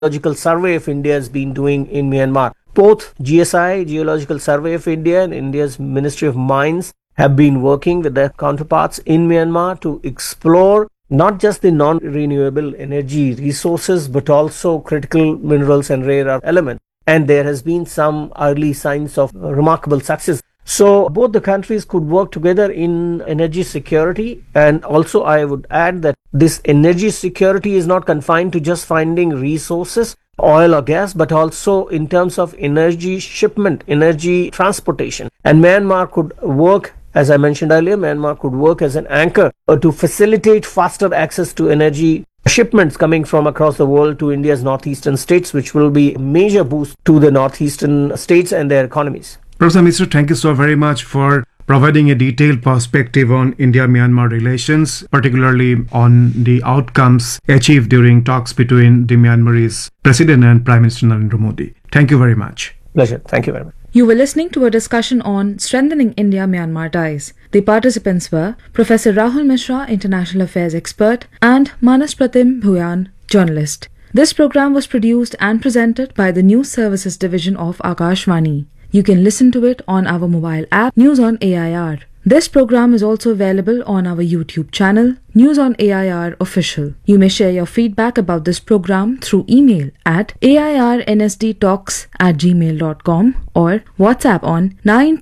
Geological Survey of India has been doing in Myanmar. Both GSI, Geological Survey of India, and India's Ministry of Mines have been working with their counterparts in Myanmar to explore not just the non renewable energy resources, but also critical minerals and rare earth elements. And there has been some early signs of remarkable success. So both the countries could work together in energy security. And also, I would add that this energy security is not confined to just finding resources, oil or gas, but also in terms of energy shipment, energy transportation. And Myanmar could work as I mentioned earlier, Myanmar could work as an anchor uh, to facilitate faster access to energy shipments coming from across the world to India's northeastern states, which will be a major boost to the northeastern states and their economies. Professor Misra, thank you so very much for providing a detailed perspective on India Myanmar relations, particularly on the outcomes achieved during talks between the Myanmarese President and Prime Minister Narendra Modi. Thank you very much. Pleasure. Thank you very much. You were listening to a discussion on strengthening India Myanmar ties. The participants were Professor Rahul Mishra, International Affairs expert, and Manas Pratim Bhuyan, journalist. This program was produced and presented by the News Services Division of Akashvani. You can listen to it on our mobile app News on AIR. This program is also available on our YouTube channel, News on AIR Official. You may share your feedback about this program through email at airnsdtalks at gmail.com or WhatsApp on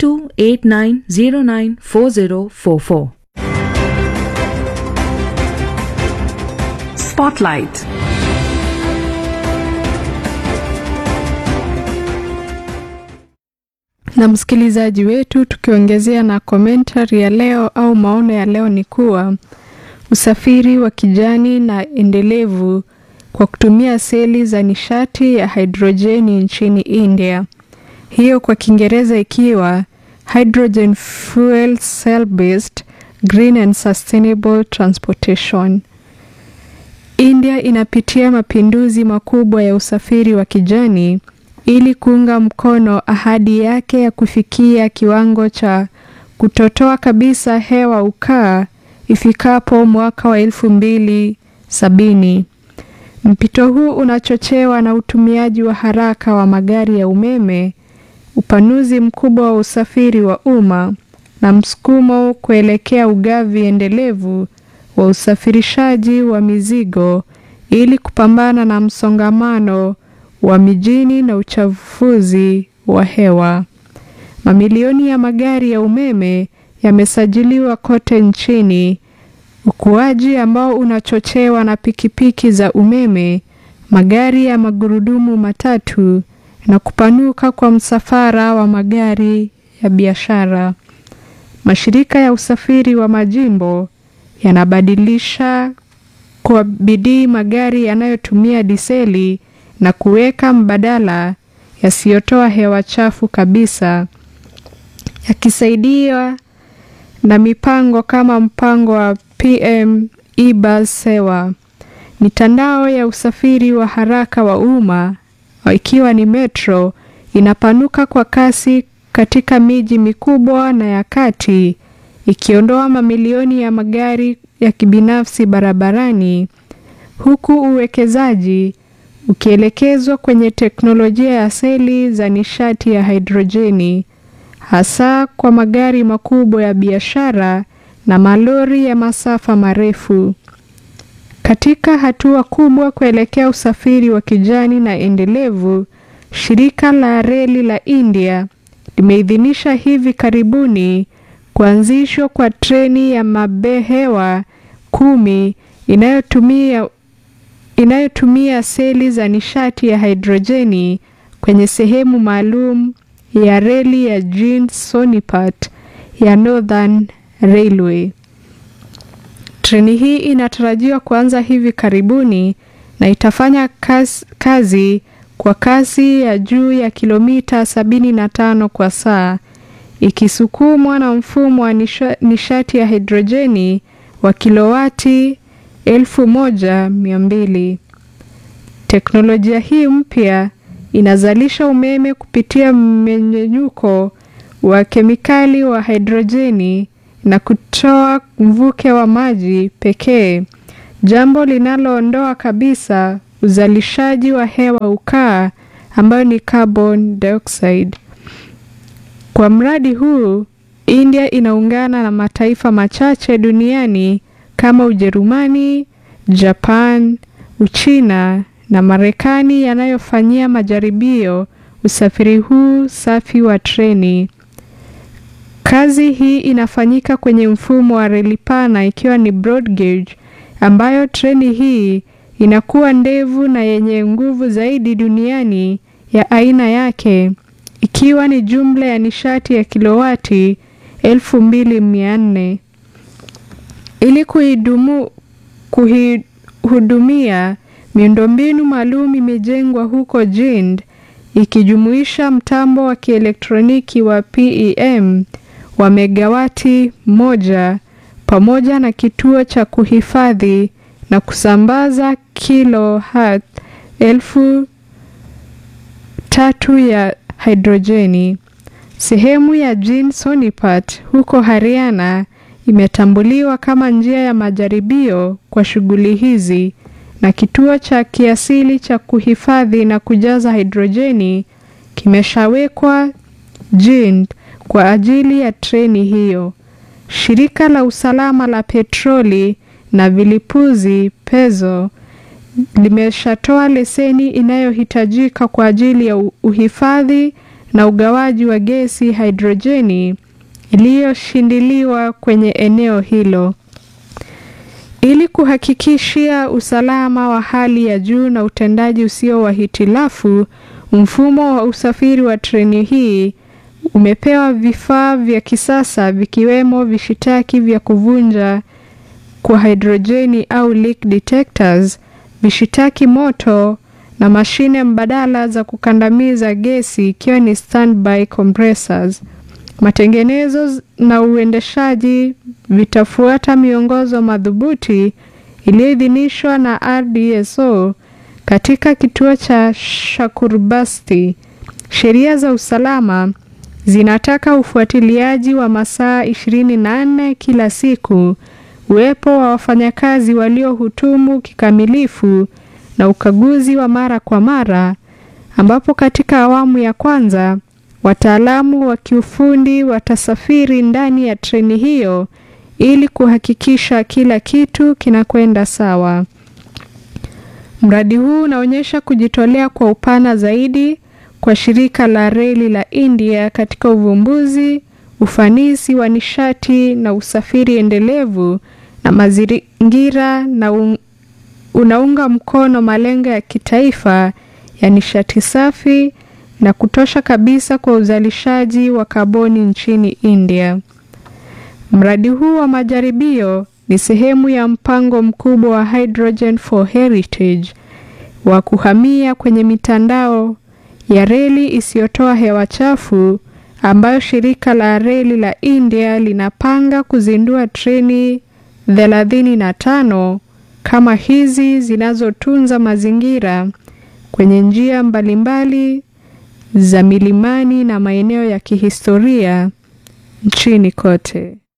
9289094044. Spotlight. na msikilizaji wetu, tukiongezea na komentari ya leo au maono ya leo ni kuwa usafiri wa kijani na endelevu kwa kutumia seli za nishati ya hidrojeni nchini India, hiyo kwa Kiingereza ikiwa hydrogen fuel cell based green and sustainable transportation. India inapitia mapinduzi makubwa ya usafiri wa kijani ili kuunga mkono ahadi yake ya kufikia kiwango cha kutotoa kabisa hewa ukaa ifikapo mwaka wa elfu mbili sabini. Mpito huu unachochewa na utumiaji wa haraka wa magari ya umeme, upanuzi mkubwa wa usafiri wa umma na msukumo kuelekea ugavi endelevu wa usafirishaji wa mizigo ili kupambana na msongamano wa mijini na uchafuzi wa hewa. Mamilioni ya magari ya umeme yamesajiliwa kote nchini, ukuaji ambao unachochewa na pikipiki za umeme, magari ya magurudumu matatu na kupanuka kwa msafara wa magari ya biashara. Mashirika ya usafiri wa majimbo yanabadilisha kwa bidii magari yanayotumia diseli na kuweka mbadala yasiyotoa hewa chafu kabisa, yakisaidiwa na mipango kama mpango wa PM e-bus sewa. Mitandao ya usafiri wa haraka wa umma ikiwa ni metro inapanuka kwa kasi katika miji mikubwa na ya kati, ikiondoa mamilioni ya magari ya kibinafsi barabarani, huku uwekezaji ukielekezwa kwenye teknolojia ya seli za nishati ya hidrojeni, hasa kwa magari makubwa ya biashara na malori ya masafa marefu. Katika hatua kubwa kuelekea usafiri wa kijani na endelevu, shirika la reli la India limeidhinisha hivi karibuni kuanzishwa kwa treni ya mabehewa kumi inayotumia inayotumia seli za nishati ya hidrojeni kwenye sehemu maalum ya reli ya Jind Sonipat ya Northern Railway. Treni hii inatarajiwa kuanza hivi karibuni na itafanya kazi, kazi kwa kasi ya juu ya kilomita 75 kwa saa ikisukumwa na mfumo wa nishati ya hidrojeni wa kilowati elfu moja mia mbili. Teknolojia hii mpya inazalisha umeme kupitia mmenyenyuko wa kemikali wa hidrojeni na kutoa mvuke wa maji pekee, jambo linaloondoa kabisa uzalishaji wa hewa ukaa ambayo ni carbon dioxide. Kwa mradi huu, India inaungana na mataifa machache duniani kama Ujerumani, Japan, Uchina na Marekani yanayofanyia majaribio usafiri huu safi wa treni. Kazi hii inafanyika kwenye mfumo wa reli pana ikiwa ni broad gauge, ambayo treni hii inakuwa ndefu na yenye nguvu zaidi duniani ya aina yake, ikiwa ni jumla ya nishati ya kilowati 2400 ili kuidumu kuhudumia miundombinu maalum imejengwa huko Jind ikijumuisha mtambo wa kielektroniki wa PEM wa megawati moja pamoja na kituo cha kuhifadhi na kusambaza kilohertz elfu tatu ya hidrojeni. Sehemu ya Jind Sonipat huko Haryana imetambuliwa kama njia ya majaribio kwa shughuli hizi na kituo cha kiasili cha kuhifadhi na kujaza hidrojeni kimeshawekwa Jind kwa ajili ya treni hiyo. Shirika la usalama la petroli na vilipuzi PEZO limeshatoa leseni inayohitajika kwa ajili ya uhifadhi na ugawaji wa gesi hidrojeni iliyoshindiliwa kwenye eneo hilo. Ili kuhakikishia usalama wa hali ya juu na utendaji usio wa hitilafu, mfumo wa usafiri wa treni hii umepewa vifaa vya kisasa vikiwemo vishitaki vya kuvunja kwa hidrojeni au leak detectors, vishitaki moto na mashine mbadala za kukandamiza gesi ikiwa ni standby compressors. Matengenezo na uendeshaji vitafuata miongozo madhubuti iliyoidhinishwa na RDSO katika kituo cha Shakurbasti. Sheria za usalama zinataka ufuatiliaji wa masaa 24 kila siku, uwepo wa wafanyakazi waliohutumu kikamilifu na ukaguzi wa mara kwa mara, ambapo katika awamu ya kwanza wataalamu wa kiufundi watasafiri ndani ya treni hiyo ili kuhakikisha kila kitu kinakwenda sawa. Mradi huu unaonyesha kujitolea kwa upana zaidi kwa shirika la reli la India katika uvumbuzi, ufanisi wa nishati na usafiri endelevu na mazingira na un unaunga mkono malengo ya kitaifa ya nishati safi na kutosha kabisa kwa uzalishaji wa kaboni nchini India. Mradi huu wa majaribio ni sehemu ya mpango mkubwa wa Hydrogen for Heritage wa kuhamia kwenye mitandao ya reli isiyotoa hewa chafu ambayo shirika la reli la India linapanga kuzindua treni 35 kama hizi zinazotunza mazingira kwenye njia mbalimbali za milimani na maeneo ya kihistoria nchini kote.